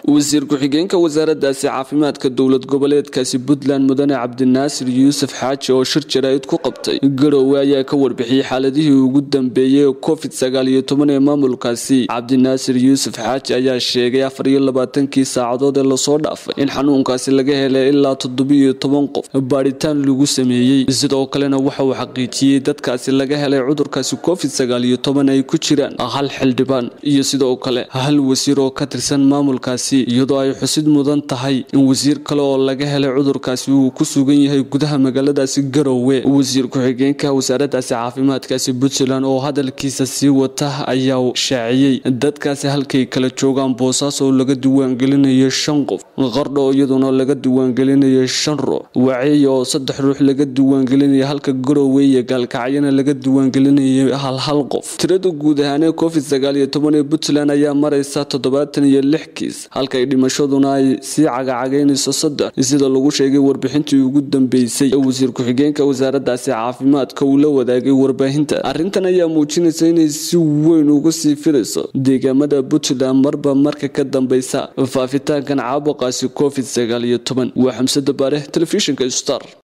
wasiir ku-xigeenka wasaaradaasi caafimaadka dowlad goboleedkaasi puntland mudane cabdinaasir yuusuf xaaji oo shir jaraa'id ku qabtay garowe ayaa ka warbixiyey xaaladihii ugu dambeeyey ee covid sagaal iyo toban ee maamulkaasi cabdinaasir yuusuf xaaji ayaa sheegay afar iyo labaatankii saacadood ee lasoo dhaafay in xanuunkaasi laga helay ilaa toddobiyo toban qof baadhitaan lagu sameeyey sidoo kalena waxa uu xaqiijiyey dadkaasi laga helay cudurkaasi covid sagaal iyo toban ay ku jiraan hal xildhibaan iyo sidoo kale hal wasiir oo ka tirsan maamulkaasi iyadoo ay xusid mudan tahay in wasiir kale oo laga helay cudurkaasi uu ku sugan yahay gudaha magaaladaasi garowe wasiir ku-xigeenka wasaaradaasi caafimaadkaasi puntland oo hadalkiisa sii wata ayaa shaaciyey dadkaasi halkay kala joogaan boosaaso oo laga diiwaangelinayo shan qof qardho iyaduna laga diiwaangelinayo shan ruux waceey oo saddex ruux laga diiwaangelinaya halka garowe iyo gaalkacyana laga diiwaangelinayo hal hal qof tirada guud ahaanee covid sagaal iyo toban ee puntland ayaa maraysa toddobaatan iyo lix kiis halkay dhimashaduna ay sii cagacagaynayso saddex sida lagu sheegay warbixintii ugu dambeysay ee wasiir ku-xigeenka wasaaradaasi caafimaadka uu la wadaagay warbaahinta arrintan ayaa muujinaysa inay si weyn uga sii firayso deegaamada puntland marba marka ka dambeysa faafitaankan caabuqaasi covid sagaal iyo toban waa xamsada baare telefishinka star